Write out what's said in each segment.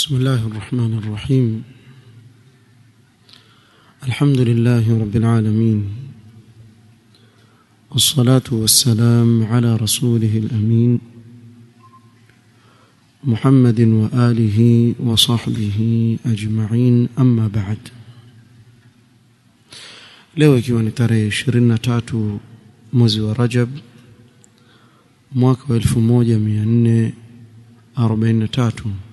بسم الله الرحمن الرحيم الحمد لله رب العالمين والصلاة والسلام على رسوله الأمين محمد وآله وصحبه أجمعين أما بعد leo ikiwa ni tarehe 23 mwezi wa Rajab mwaka wa 1443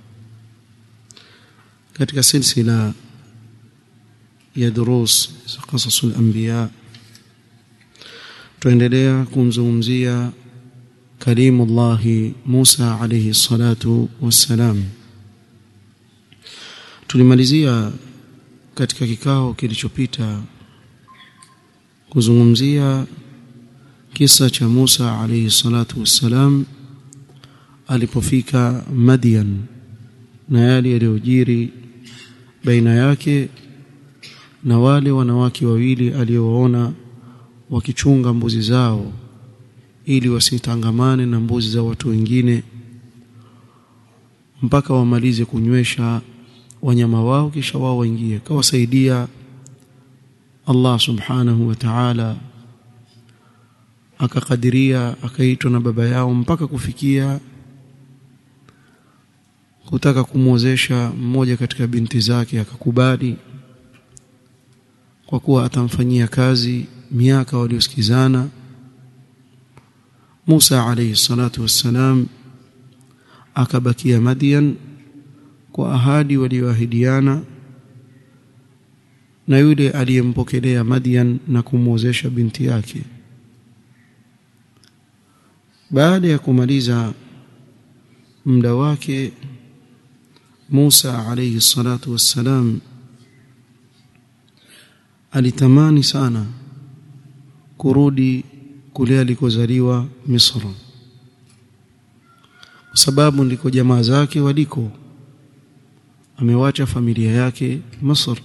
katika silsila ya durus za qasasul anbiya tuendelea kumzungumzia kalimullahi Musa alayhi salatu wassalam tulimalizia katika kikao kilichopita kuzungumzia kisa cha Musa alayhi salatu wassalam alipofika Madian na yale yaliyojiri baina yake na wale wanawake wawili aliowaona wakichunga mbuzi zao ili wasitangamane na mbuzi za watu wengine mpaka wamalize kunywesha wanyama wao kisha wao waingie kawasaidia Allah subhanahu wa ta'ala akakadiria akaitwa na baba yao mpaka kufikia kutaka kumwozesha mmoja katika binti zake akakubali kwa kuwa atamfanyia kazi miaka waliosikizana Musa alayhi salatu wassalam akabakia Madian kwa ahadi walioahidiana na yule aliyempokelea Madian na kumwozesha binti yake baada ya kumaliza muda wake Musa alayhi salatu wassalam alitamani sana kurudi kule alikozaliwa Misri kwa sababu ndiko jamaa zake waliko amewacha familia yake Misri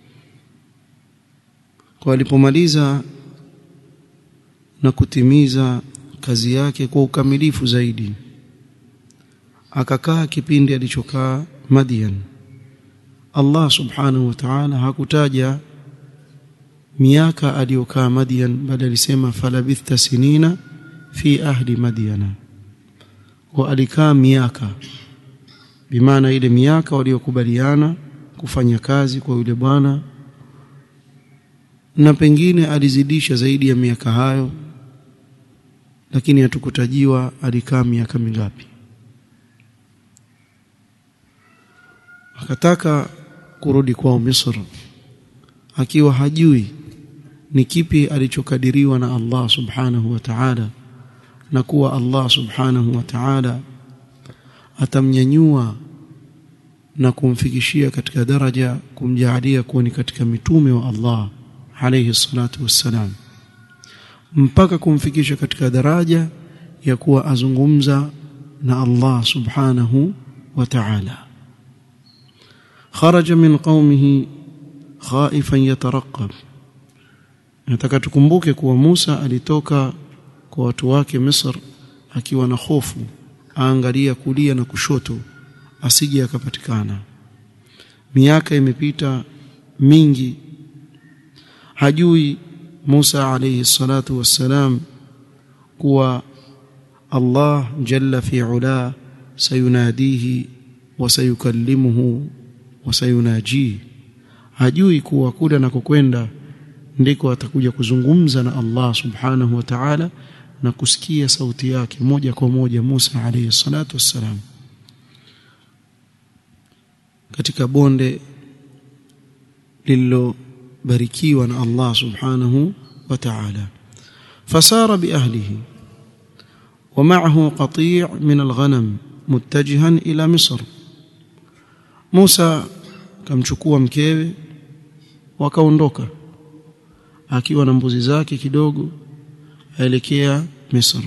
kwa alipomaliza na kutimiza kazi yake kwa ukamilifu zaidi akakaa kipindi alichokaa Madian Allah subhanahu wa ta'ala hakutaja miaka aliyokaa Madian bali alisema falabitha sinina fi ahli Madiana kwa alikaa miaka bimaana ile miaka waliokubaliana kufanya kazi kwa yule bwana na pengine alizidisha zaidi ya miaka hayo lakini hatukutajiwa alikaa miaka mingapi akataka kurudi kwao Misri akiwa hajui ni kipi alichokadiriwa na Allah subhanahu wa ta'ala na kuwa Allah subhanahu wa ta'ala atamnyanyua na kumfikishia katika daraja kumjaalia kuwa ni katika mitume wa Allah alayhi salatu wassalam mpaka kumfikisha katika daraja ya kuwa azungumza na Allah subhanahu wa ta'ala kharaja min qaumihi khaifan yatarqab nataka tukumbuke kuwa Musa alitoka kwa watu wake Misri akiwa na hofu aangalia kulia na kushoto asije akapatikana miaka imepita mingi hajui Musa alayhi salatu wassalam kuwa Allah jalla fi ula sayunadihi wa sayukallimuhu wa sayunaji hajui kuwa kule anakokwenda ndiko atakuja kuzungumza na Allah subhanahu wa ta'ala na kusikia sauti yake moja kwa moja Musa alayhi salatu wassalam katika bonde lililobarikiwa na Allah subhanahu wa ta'ala fasara biahlihi ومعه قطيع من الغنم متجها إلى مصر موسى kamchukua mkewe wakaondoka akiwa na mbuzi zake kidogo aelekea Misri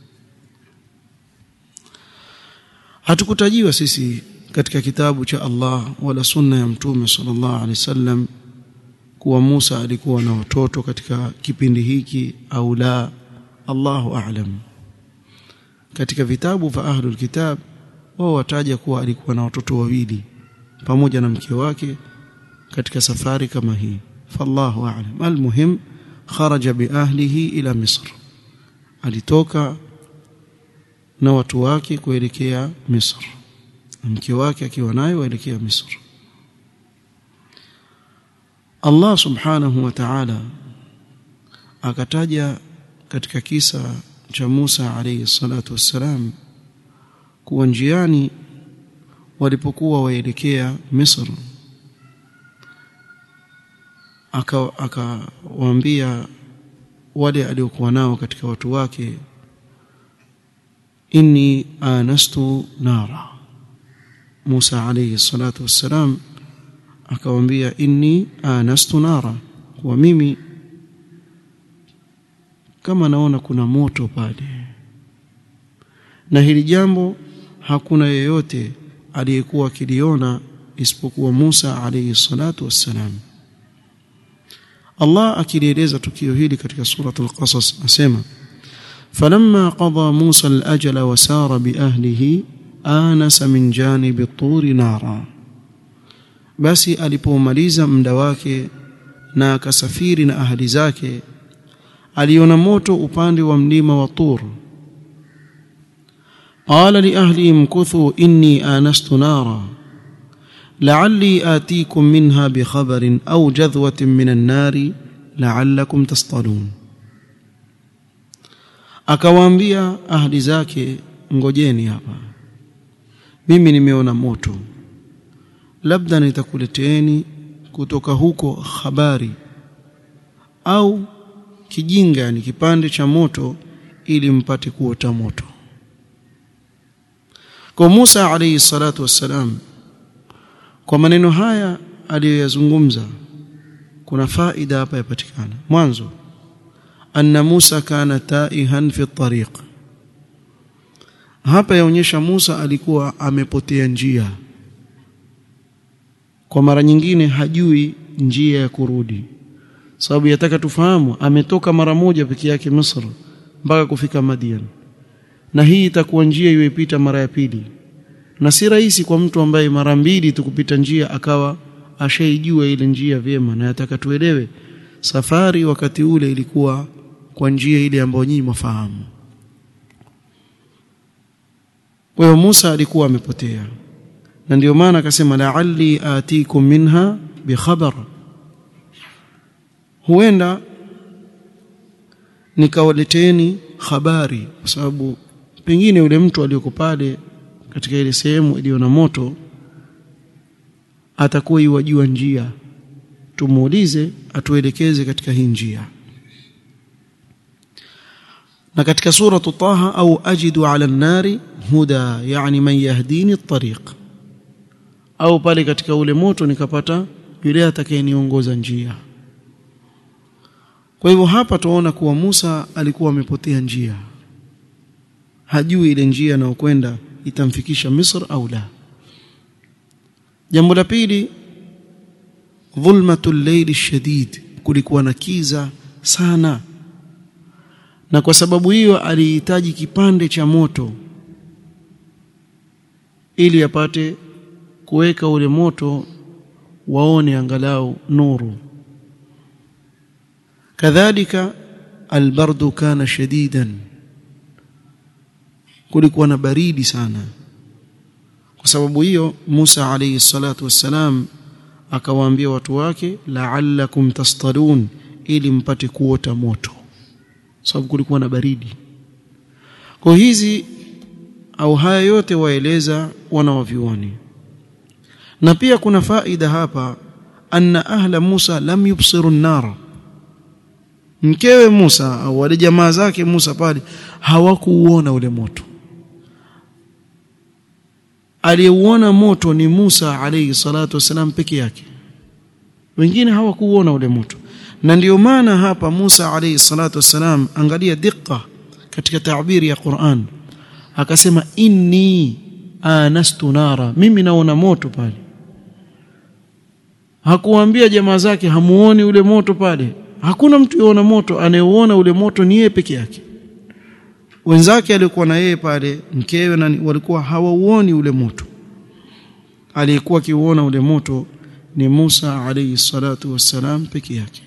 hatukutajiwa sisi katika kitabu cha Allah wala sunna ya mtume sallallahu alaihi wasallam kuwa Musa alikuwa na watoto katika kipindi hiki au la Allahu a'lam katika vitabu vya ahlul kitab wao wataja kuwa alikuwa na watoto wawili pamoja na mke wake katika safari kama hii fallahu a'lam almuhim kharaja biahlihi ila misr alitoka na watu wake kuelekea misr mke wake akiwa naye waelekea misr Allah subhanahu wa ta'ala akataja katika kisa cha Musa alayhi salatu wassalam kuwa njiani walipokuwa waelekea Misri akawaambia wale aliokuwa nao katika watu wake inni anastu nara Musa alayhi salatu wassalam akawaambia inni anastu nara kwa mimi kama naona kuna moto pale na hili jambo hakuna yeyote aliyekuwa akiliona isipokuwa Musa alayhi salatu wassalam Allah akilieleza tukio hili katika suratul qasas asema falamma qada Musa al-ajala wa sara bi ahlihi anasa min janibi at-tur nara basi alipomaliza muda wake na akasafiri na ahli zake aliona moto upande wa mlima wa Tur qala li ahli mkuthu inni anastu nara لعلي آتيكم منها بخبر أو جذوة من النار لعلكم تصطلون akawaambia ahli zake ngojeni hapa mimi nimeona moto labda nitakuleteeni kutoka huko habari au kijinga yani kipande cha moto ili mpate kuota moto kwa Musa alayhi salatu wassalam kwa maneno haya aliyoyazungumza kuna faida hapa yapatikana mwanzo anna Musa kana taihan fi tariq hapa yaonyesha Musa alikuwa amepotea njia kwa mara nyingine hajui njia ya kurudi sababu yataka tufahamu ametoka mara moja peke yake Misri mpaka kufika Madian na hii itakuwa njia iyoipita mara ya pili na si rahisi kwa mtu ambaye mara mbili tukupita njia akawa ashaijua ile njia vyema na yataka tuelewe safari wakati ule ilikuwa kwa njia ile ambayo nyinyi mfahamu kwa hiyo Musa alikuwa amepotea na ndio maana akasema la'alli atikum minha bikhabar huenda nikawaleteni habari kwa sababu pengine yule mtu aliyoko pale katika ile sehemu iliyo na moto atakuwa iwajua njia tumuulize atuelekeze katika hii njia na katika sura Taha au ajidu ala nari huda yani man yahdini at-tariq au pale katika ule moto nikapata yule atakayeniongoza njia kwa hivyo hapa tuona kuwa Musa alikuwa amepotea njia hajui ile njia anayokwenda itamfikisha Misr au la jambo la pili dhulmatul layli shadid kulikuwa na kiza sana na kwa sababu hiyo alihitaji kipande cha moto ili apate kuweka ule moto waone angalau nuru kadhalika albardu kana shadidan kulikuwa na baridi sana kwa sababu hiyo Musa alayhi salatu wassalam akawaambia watu wake la'allakum tastalun ili mpate kuota moto sababu kulikuwa na baridi kwa hizi au haya yote waeleza wana wavyuoni na pia kuna faida hapa anna ahla Musa lam yubsiru an-nar mkewe Musa au wale jamaa zake Musa pale hawakuuona ule moto aliyeuona moto ni Musa alayhi salatu wasalam peke yake wengine hawakuuona ule moto na ndiyo maana hapa Musa alayhi salatu wasalam angalia dikka katika taabiri ya Qur'an akasema inni anastu nara mimi naona moto pale hakuambia jamaa zake hamuoni ule moto pale hakuna mtu yuona moto anayeuona ule moto ni yeye peke yake wenzake alikuwa na yeye pale mkewe na walikuwa hawauoni ule moto aliyekuwa akiuona ule moto ni Musa alayhi salatu wassalam peke yake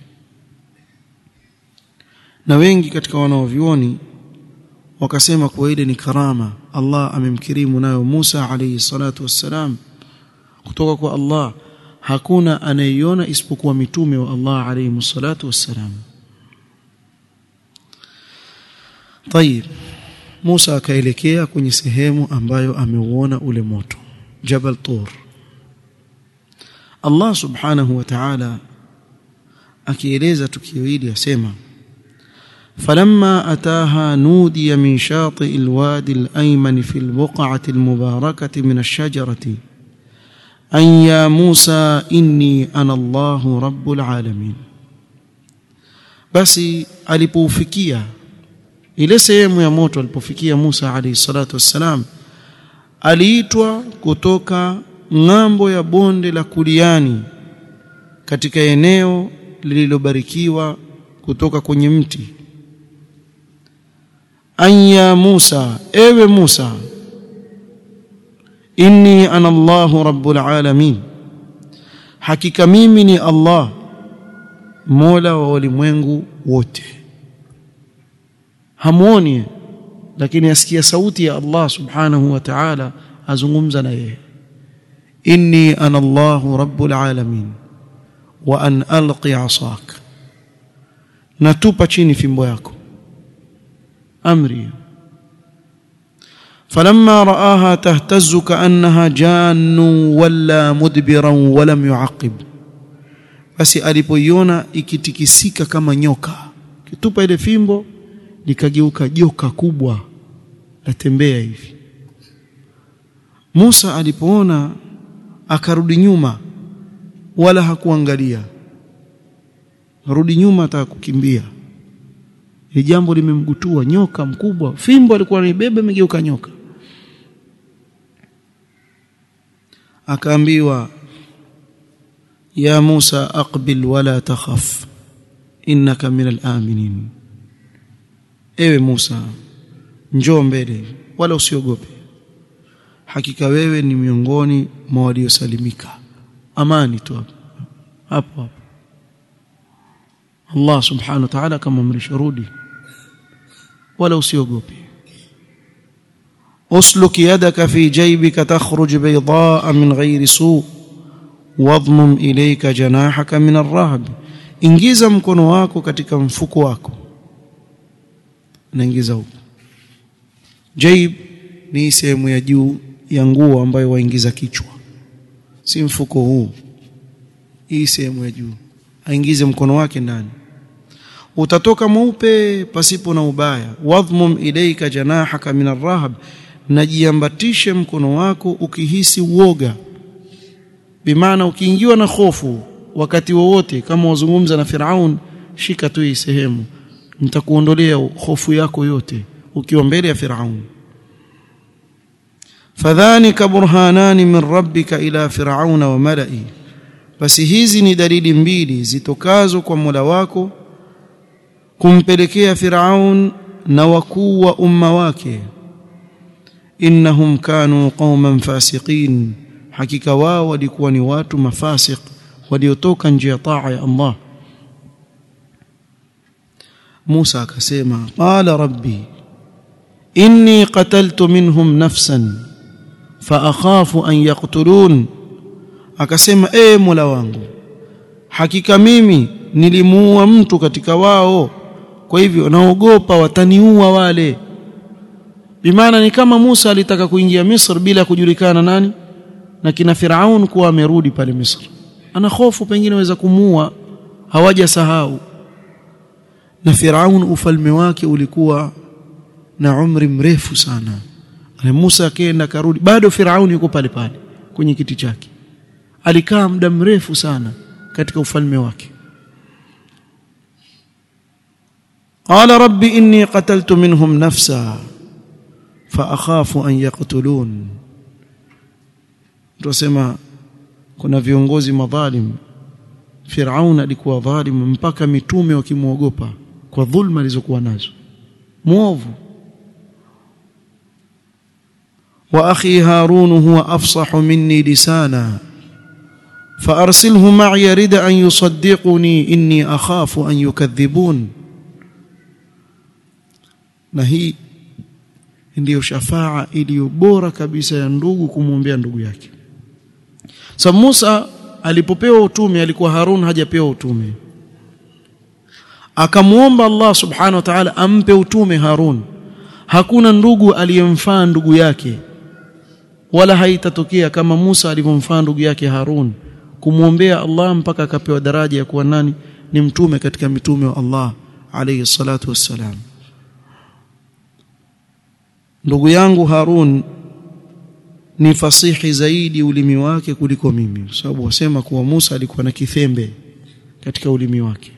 na wengi katika wanaovioni wakasema kuwa ile ni karama Allah amemkirimu nayo Musa alayhi salatu wassalam kutoka kwa Allah hakuna anayeiona isipokuwa mitume wa Allah alayhi salatu wassalam طيب Musa akaelekea kwenye sehemu ambayo ameuona ule moto Jabal Tur Allah subhanahu wa ta'ala akieleza tukio hili asema فلما أتاها نودي من شاطئ الوادي الأيمن في البقعة المباركة من الشجرة أن يا موسى إني أنا الله رب العالمين بس alipofikia ile sehemu ya moto alipofikia Musa alayhi salatu wassalam aliitwa kutoka ng'ambo ya bonde la Kuliani katika eneo lililobarikiwa kutoka kwenye mti anya Musa ewe Musa inni ana Allahu rabbul alamin hakika mimi ni Allah mola wa ulimwengu wote hamuoni lakini asikia sauti ya Allah subhanahu wa ta'ala azungumza na yeye inni ana Allahu rabbul alamin wa an alqi asak natupa chini fimbo yako amri فلما رآها تهتز كأنها جان ولا مدبرا ولم يعقب basi alipoiona ikitikisika kama nyoka kitupa ile fimbo likageuka joka kubwa latembea hivi Musa alipoona akarudi nyuma wala hakuangalia rudi nyuma ataka kukimbia ni jambo limemgutua nyoka mkubwa fimbo alikuwa anaibeba imegeuka nyoka akaambiwa ya Musa aqbil wala takhaf innaka min al-aminin ewe Musa njoo mbele wala usiogope hakika wewe ni miongoni mwa waliosalimika amani tu hapo hapo Allah subhanahu wa ta'ala kama mrisharudi wala usiogope usluk yadaka fi jaybika takhruj baydaa min ghairi su wadhmum ilayka janahaka min ar-rahb ingiza mkono wako katika mfuko wako naingiza huko jayb ni sehemu ya juu ya nguo ambayo waingiza kichwa si mfuko huu hii sehemu ya juu aingize mkono wake ndani utatoka mweupe pasipo na ubaya wadhmum ilayka janahaka min arrahab najiambatishe mkono wako ukihisi uoga bimaana ukiingiwa na hofu wakati wowote kama wazungumza na Firaun shika tu hii sehemu nitakuondolea hofu yako yote ukiwa mbele ya Firaun fadhanika burhanani min rabbika ila firauna wa malai basi hizi ni dalili mbili zitokazo kwa Mola wako kumpelekea Firaun na wakuu wa umma wake innahum kanu qauman fasiqin hakika wao walikuwa ni watu mafasiq waliotoka nje ya taa ya Allah Musa akasema qala rabbi inni qataltu minhum nafsan fa akhafu an yaqtulun akasema ee Mola wangu hakika mimi nilimuua mtu katika wao kwa hivyo naogopa wataniua wale bimaana ni kama Musa alitaka kuingia Misri bila kujulikana nani na kina Firaun kuwa amerudi pale Misri ana hofu pengine waweza kumuua hawajasahau na Firaun ufalme wake ulikuwa na umri mrefu sana na Musa akaenda karudi bado Firaun yuko pale pale kwenye kiti chake alikaa muda mrefu sana katika ufalme wake قال رب إني قتلت منهم نفسا فأخاف أن يقتلون tusema kuna viongozi madhalim Firaun alikuwa dhalim mpaka mitume wakimwogopa kwa dhulma alizokuwa nazo muovu wa akhi harun huwa afsahu minni lisana فارسله معي يرد ان يصدقني اني اخاف ان يكذبون na hii ndiyo shafaa iliyo bora kabisa ya ndugu kumwombea ndugu yake sa Musa alipopewa utume alikuwa Harun hajapewa utume akamwomba Allah subhanahu wa ta'ala ampe utume Harun hakuna ndugu aliyemfaa ndugu yake wala haitatokea kama Musa alivyomfaa ndugu yake Harun kumwombea Allah mpaka akapewa daraja ya kuwa nani ni mtume katika mitume wa Allah alayhi salatu wassalam ndugu yangu Harun ni fasihi zaidi ulimi wake kuliko mimi sababu wasema kuwa Musa alikuwa na kithembe katika ulimi wake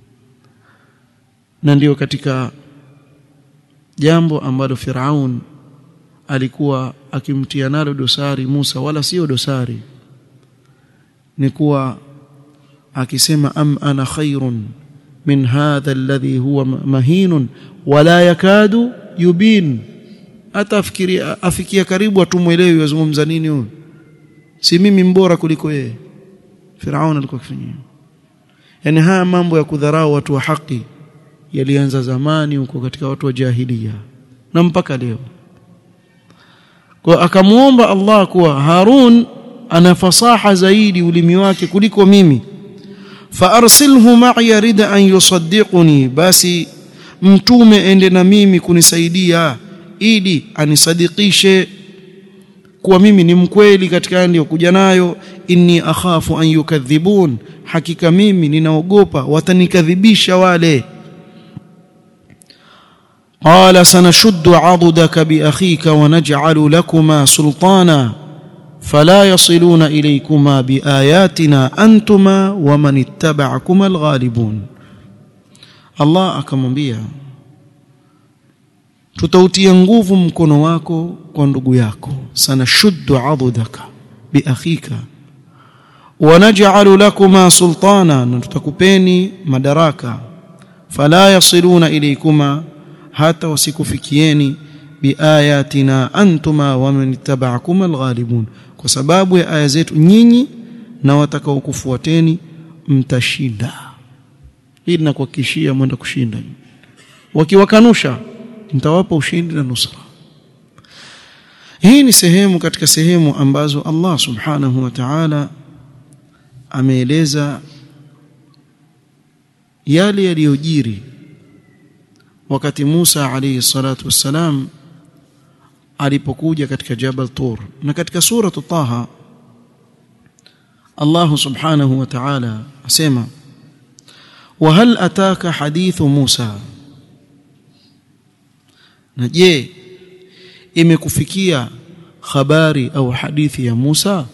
na ndiyo katika jambo ambalo Firaun alikuwa akimtia nalo dosari Musa wala sio dosari ni kuwa akisema am ana khairun min hadha alladhi huwa mahinun wala yakadu yubin hata afikiria afikia karibu atumwelewi wazungumza nini huyo si mimi mbora kuliko yeye Firaun alikuwa akifanya yani haya mambo ya kudharau watu wa haki yalianza zamani huko katika watu wa jahilia na mpaka leo kwa akamuomba Allah kuwa Harun ana fasaha zaidi ulimi wake kuliko mimi faarsilhu ma'i rida an yusaddiquni basi mtume ende na mimi kunisaidia ili anisadikishe kuwa mimi ni mkweli katika niliyokuja nayo inni akhafu an yukadhibun hakika mimi ninaogopa watanikadhibisha wale قال سنشد عضدك باخيك ونجعل لكما سلطانا فلا يصلون اليكما باياتنا انتما ومن اتبعكما الغالبون الله akamwambia tutautia nguvu mkono wako kwa ndugu yako sanashuddu adudaka biakhika wanaj'alu lakuma sultana na tutakupeni madaraka fala yasiluna ilaykuma hata wasikufikieni biayatina antuma wa man ittaba'akum alghalibun kwa sababu ya aya zetu nyinyi na watakaokufuateni mtashinda hili nakuhakikishia mwenda kushinda wakiwakanusha nitawapa ushindi na nusra hii ni sehemu katika sehemu ambazo Allah subhanahu wa ta'ala ameeleza yale yaliyojiri wakati Musa alayhi salatu wassalam alipokuja katika Jabal Tur na katika sura Taha Allah subhanahu wa ta'ala asema وهل أتاك حديث موسى na je imekufikia habari au hadithi ya Musa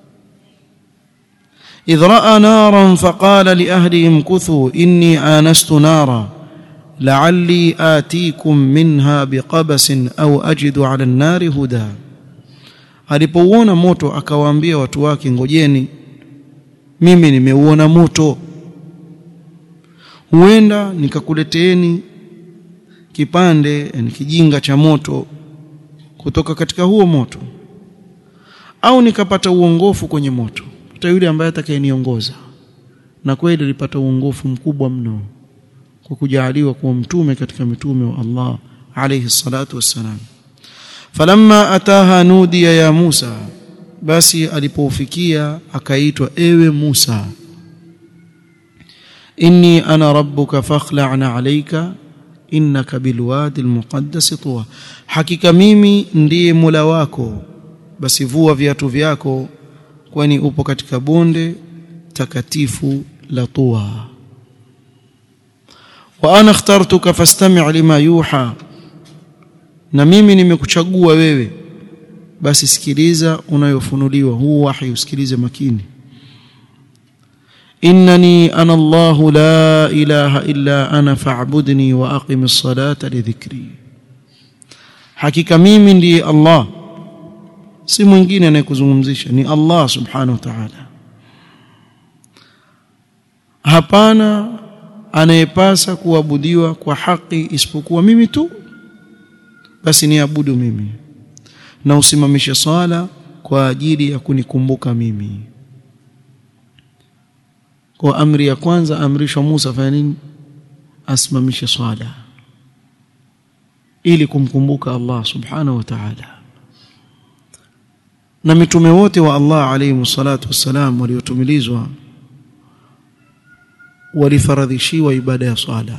إذ رأى نارا فقال لأهلهم كثوا إني آنست نارا لعلي آتيكم منها بقبس أو أجد على النار هدى alipouona moto akawaambia watu wake ngojeni mimi nimeuona moto huenda nikakuleteeni kipande yani kijinga cha moto kutoka katika huo moto au nikapata uongofu kwenye moto hata yule ambaye atakayeniongoza na kweli alipata uongofu mkubwa mno kwa kujaliwa kuwa mtume katika mitume wa Allah alayhi salatu wassalam falamma ataha nudiya ya Musa basi alipofikia akaitwa ewe Musa inni ana rabbuka fakhla'na alayka innaka bilwadi almuqaddas tuwa hakika mimi ndiye mula wako basi vua viatu vyako kwani upo katika bonde takatifu la tuwa wa ana ikhtartuka fastami' lima yuha na mimi nimekuchagua wewe basi sikiliza unayofunuliwa huu wahi usikilize makini innani ana Allah la ilaha illa ana fa'budni wa aqimis salata li dhikri hakika mimi ndiye Allah si mwingine anayekuzungumzisha ni Allah subhanahu wa ta'ala hapana anayepasa kuabudiwa kwa haki isipokuwa mimi tu basi niabudu mimi na usimamishe swala kwa ajili ya kunikumbuka mimi kwa amri ya kwanza amrishwa Musa fanya nini asimamishe swala ili kumkumbuka Allah subhanahu wa ta'ala na mitume wote wa Allah alayhi salatu wassalam waliotumilizwa walifaradhishiwa ibada ya swala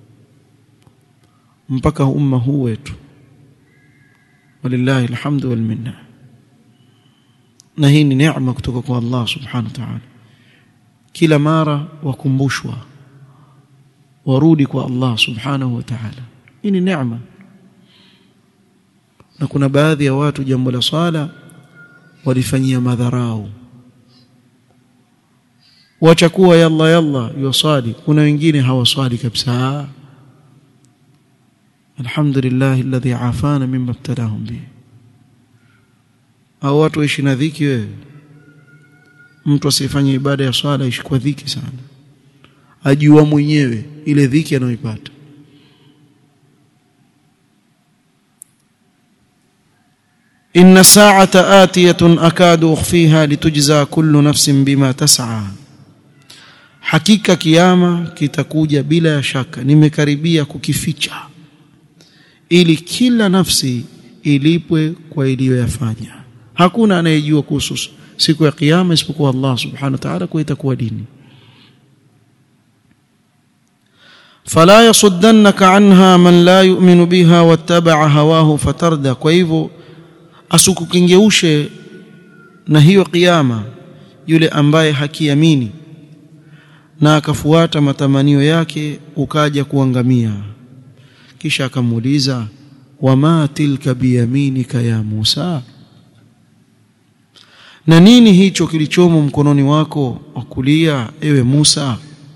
mpaka umma huu wetu walillahi alhamdu wal minna na hii ni neema kutoka kwa Allah subhanahu wa ta'ala kila mara wakumbushwa warudi kwa Allah subhanahu wa ta'ala hii ni neema na kuna baadhi ya watu jambo la swala walifanyia madharau wacha kuwa yalla yalla yusali kuna wengine hawaswali kabisa alhamdulillah alladhi afana mimma ibtalahum bi au watu waishi na dhiki wewe mtu asifanye ibada ya swala ishi kwa dhiki sana ajua mwenyewe ile dhiki anayoipata إن الساعة آتية أكاد أخفيها لتجزى كل نفس بما تسعى hakika kiama kitakuja bila shaka nimekaribia kukificha ili kila nafsi ilipwe kwa iliyoyafanya hakuna anayejua kuhusu siku ya kiyama isipokuwa Allah subhanahu wa ta'ala kwa itakuwa dini fala yasuddannaka anha man la yu'minu biha wattaba'a hawahu fatarda kwa hivyo asikukingeushe na hiyo kiyama yule ambaye hakiamini na akafuata matamanio yake ukaja kuangamia kisha akamuuliza wama tilka biyaminika ya Musa na nini hicho kilichomo mkononi wako wa kulia ewe Musa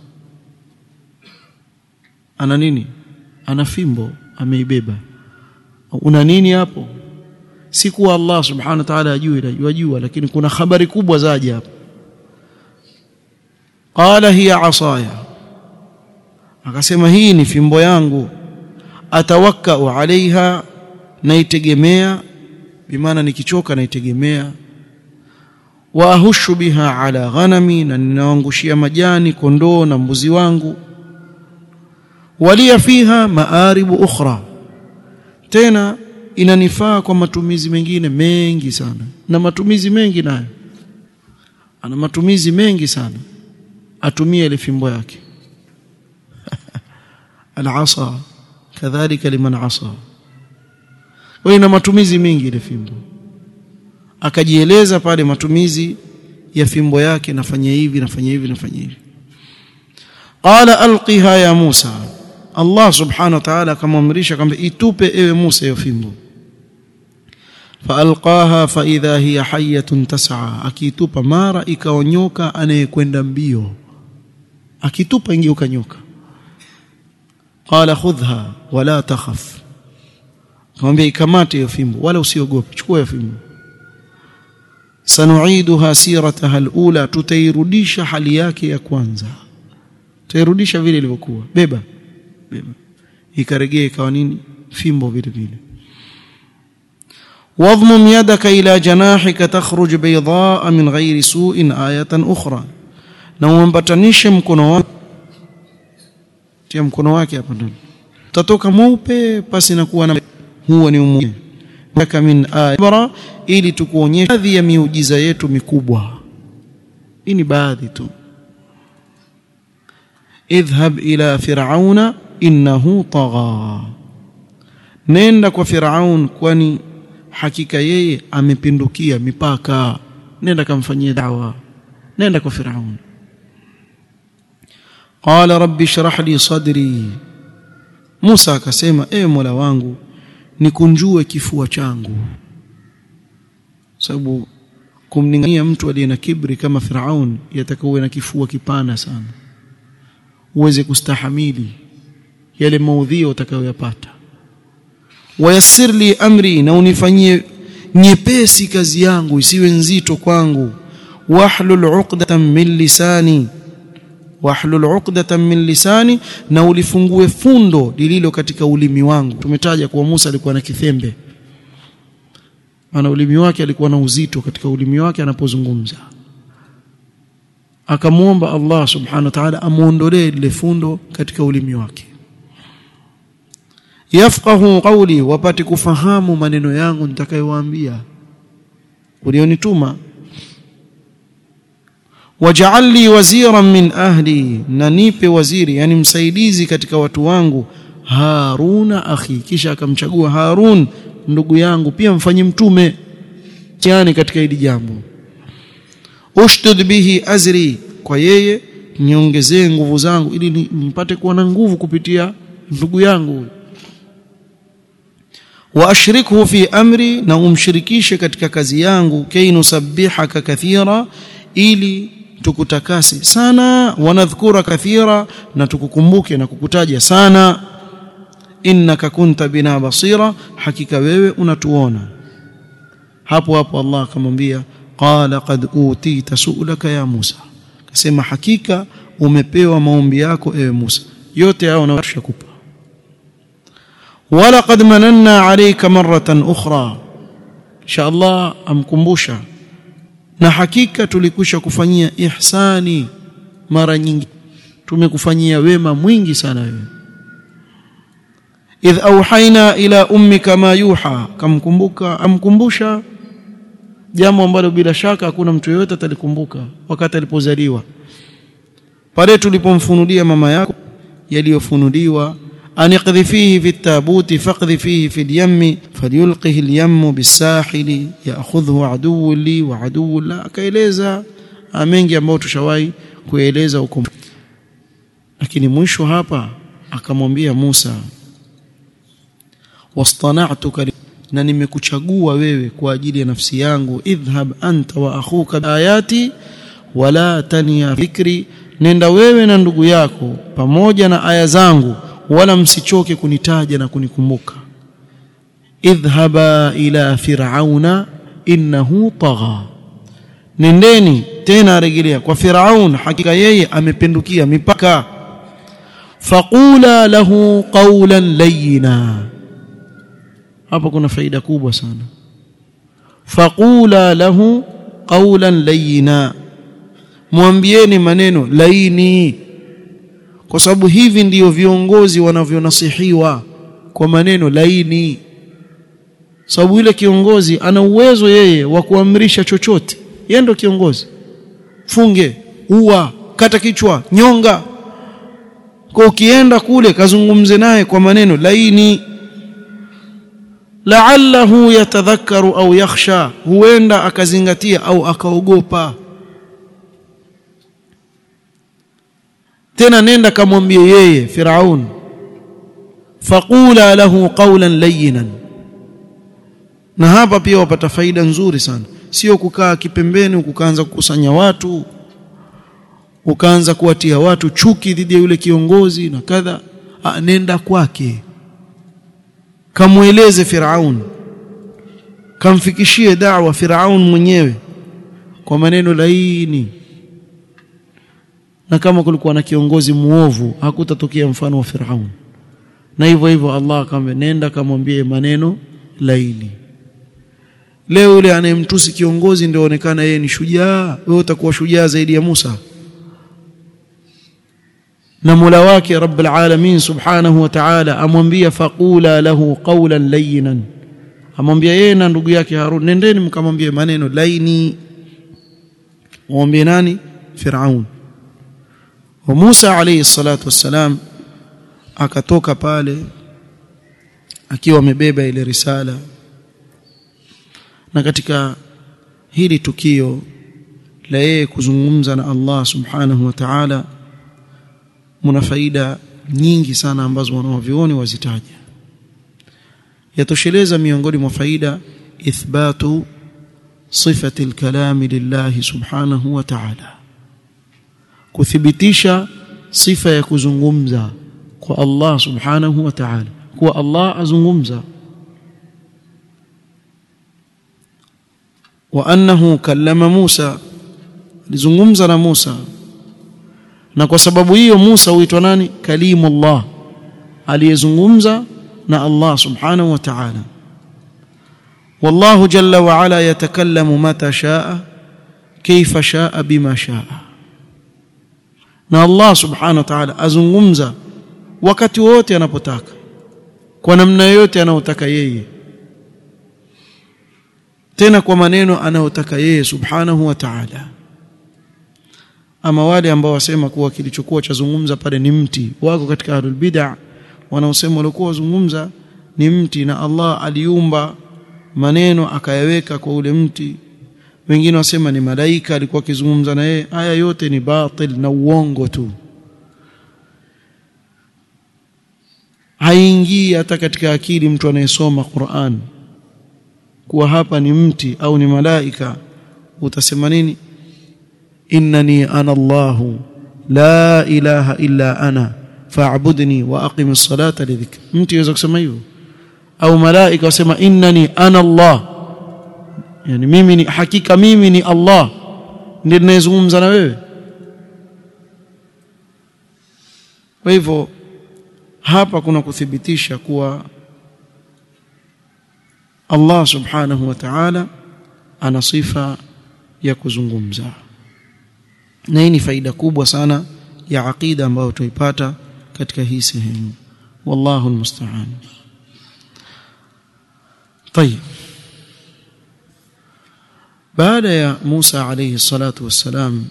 ana nini ana fimbo ameibeba una nini hapo si kuwa Allah subhanahu wa ta'ala ajue yajua lakini kuna habari kubwa zaje hapo qala hiya asaya akasema hii ni fimbo yangu atawakkau alaiha naitegemea bimaana nikichoka naitegemea wa ahushu biha ala ghanami na ninawangushia majani kondoo na mbuzi wangu walia fiha maaribu ukhra tena inanifaa kwa matumizi mengine mengi sana na matumizi mengi nayo ana matumizi mengi sana atumie ile fimbo yake al-asa kadhalika liman asa wewe ina matumizi mengi ile fimbo akajieleza pale matumizi ya fimbo yake nafanya hivi nafanya hivi nafanya hivi qala alqiha ya Musa Allah subhanahu wa ta'ala akamwamrisha kwamba itupe ewe Musa hiyo fimbo faalqaha faidha hiya hayatun tas'a akitupa mara ikaonyoka anayekwenda mbio akitupa ingeuka nyoka qala khudha wala takhaf kamwambia ikamate hiyo fimbo wala usiogope chukua hiyo fimbo sanuiduha sirataha alula tutairudisha hali yake ya kwanza tutairudisha vile ilivyokuwa beba beba ikaregea ikawa nini fimbo vile vile واضمم يدك إلى جناحك تخرج بيضاء من غير سوء آية أخرى na uambatanishe mkono wako tia mkono wake hapa ndani utatoka mweupe pasi na kuwa na huo ni umu kama min ayara ili tukuonyeshe baadhi ya miujiza yetu mikubwa hii ni baadhi tu idhhab ila fir'auna innahu tagha nenda kwa fir'aun kwani hakika yeye amepindukia mipaka nenda kamfanyie dawa nenda kwa firaun qala rabbi shrah li sadri Musa akasema ewe Mola wangu nikunjue kifua changu sababu kumningania mtu aliye na kibri kama Firaun yatakawe na kifua kipana sana uweze kustahamili yale maudhio utakayoyapata wayassir li amri na unifanyie nyepesi kazi yangu isiwe nzito kwangu wahlul 'uqdatan min lisani wahlul 'uqdatan min lisani na ulifungue fundo lililo katika ulimi wangu tumetaja kuwa Musa alikuwa na kithembe ana ulimi wake alikuwa na uzito katika ulimi wake anapozungumza akamwomba Allah subhanahu wa ta'ala amuondolee lile fundo katika ulimi wake yafqahu qawli wapate kufahamu maneno yangu nitakayowaambia ulionituma waj'al li waziran min ahli na nipe waziri yani msaidizi katika watu wangu Haruna akhi kisha akamchagua Harun ndugu yangu pia mfanye mtume yani katika hili jambo ushdud bihi azri kwa yeye niongezee nguvu zangu ili nipate kuwa na nguvu kupitia ndugu yangu wa ashrikhu fi amri na umshirikishe katika kazi yangu kainusabbihaka kathira ili tukutakase sana wanadhkura kathira na tukukumbuke na kukutaja sana innaka kunta bina basira hakika wewe unatuona hapo hapo Allah akamwambia qala qad utita su'laka ya Musa akasema hakika umepewa maombi yako ewe Musa yote hao na tushakupa wala qad mananna alayka marratan ukhra insha Allah amkumbusha na hakika tulikwisha kufanyia ihsani mara nyingi tumekufanyia wema mwingi sana wewe idh auhaina ila ummika ma yuha kamkumbuka amkumbusha jambo ambalo bila shaka hakuna mtu yeyote atalikumbuka wakati alipozaliwa pale tulipomfunulia mama yako yaliyofunuliwa aniqdhi fihi fi tabuti faqdhi fihi fi al-yammi falyulqihi al-yammu bis-sahili ya'khudhu aduwwun li wa aduwwun la akaeleza mengi ambayo tushawahi kueleza huko lakini mwisho hapa akamwambia Musa wastana'tuka na nimekuchagua wewe kwa ajili ya nafsi yangu idhhab anta wa akhuka ayati wala tania fikri nenda wewe na ndugu yako pamoja na aya zangu wala msichoke kunitaja na kunikumbuka idhhaba ila fir'auna innahu tagha nendeni tena arejelea kwa firaun hakika yeye amepindukia mipaka faqula lahu qawlan layyina hapa kuna faida kubwa sana faqula lahu qawlan layyina mwambieni maneno laini kwa sababu hivi ndiyo viongozi wanavyonasihiwa kwa maneno laini sababu yule kiongozi ana uwezo yeye wa kuamrisha chochote yeye ndo kiongozi funge ua kata kichwa nyonga kwa ukienda kule kazungumze naye kwa maneno laini la'allahu yatadhakkaru au yakhsha huenda akazingatia au akaogopa tena nenda kamwambie yeye Firaun faqula lahu qawlan layyinan na hapa pia wapata faida nzuri sana sio kukaa kipembeni ukaanza kukusanya watu ukaanza kuwatia watu chuki dhidi ya yule kiongozi na kadha nenda kwake kamweleze Firaun kamfikishie da'wa Firaun mwenyewe kwa maneno laini na kama kulikuwa na kiongozi muovu hakutatokea mfano wa Firaun na hivyo hivyo Allah akamwambia nenda kamwambie maneno laini leo yule anayemtusi kiongozi ndio onekana yeye ni shujaa wewe utakuwa shujaa zaidi ya Musa na Mola wake Rabbul Alamin Subhanahu wa Ta'ala amwambia faqula lahu qawlan layyinan amwambia yeye na ndugu yake Harun nendeni mkamwambie maneno laini mwambie nani Firaun wa Musa alayhi salatu wassalam akatoka pale akiwa amebeba ile risala na katika hili tukio la yeye kuzungumza na Allah subhanahu wa ta'ala muna faida nyingi sana ambazo wanavyuoni wazitaja yatosheleza miongoni mwa faida ithbatu sifati alkalami lillahi subhanahu wa ta'ala kuthibitisha sifa ya kuzungumza kwa Allah subhanahu wa ta'ala kuwa Allah azungumza wa annahu kallama Musa alizungumza na Musa na kwa sababu hiyo Musa huitwa nani kalimullah aliyezungumza na Allah subhanahu wa ta'ala والله جل وعلا يتكلم متى شاء كيف شاء بما شاء na Allah subhanahu wa ta'ala azungumza wakati wote anapotaka kwa namna yote anayotaka yeye tena kwa maneno anayotaka yeye subhanahu wa ta'ala ama wale ambao wasema kuwa kilichokuwa chazungumza pale ni mti wako katika ahlul bid'ah wanaosema walikuwa wazungumza ni mti na Allah aliumba maneno akayaweka kwa ule mti wengine wasema ni malaika alikuwa akizungumza na yeye haya yote ni batil na uongo tu haingii hata katika akili mtu anayesoma Qur'an kuwa hapa ni mti au ni malaika utasema nini innani ana Allahu la ilaha illa ana fa'budni wa aqimis salata lidhikri mtu yaweza kusema hivyo au malaika wasema innani ana Allah yani mimi ni hakika mimi ni Allah ndiye ninayezungumza na wewe kwa hivyo hapa kuna kuthibitisha kuwa Allah subhanahu wa ta'ala ana sifa ya kuzungumza na hii ni faida kubwa sana ya aqida ambayo tuipata katika hii sehemu wallahu almusta'an طيب baada ya Musa alayhi salatu wassalam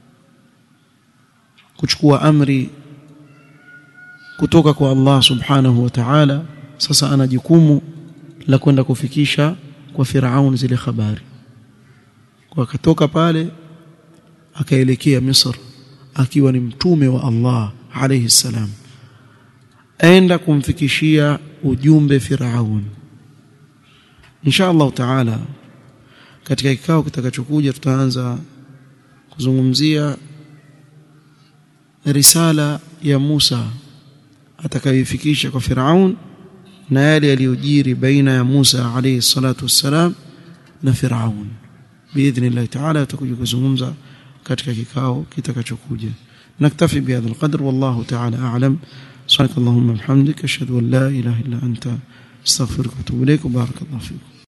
kuchukua amri kutoka kwa Allah subhanahu wa ta'ala sasa ana jukumu la kwenda kufikisha kwa Firaun zile habari kwa akatoka pale akaelekea Misr akiwa ni mtume wa Allah alayhi salam aenda kumfikishia ujumbe Firaun insha Allah taala katika kikao kitakachokuja tutaanza kuzungumzia risala ya Musa atakayoifikisha kwa Firaun na yale yaliyojiri baina ya Musa alayhi salatu wassalam na Firaun biidhnillah taala tutakuja kuzungumza katika kikao kitakachokuja naktafi bihadha alqadr wallahu taala a'lam subhanakallahumma bihamdika ashhadu an la ilaha illa anta astaghfiruka wa atubu ilaik barakallahu fiik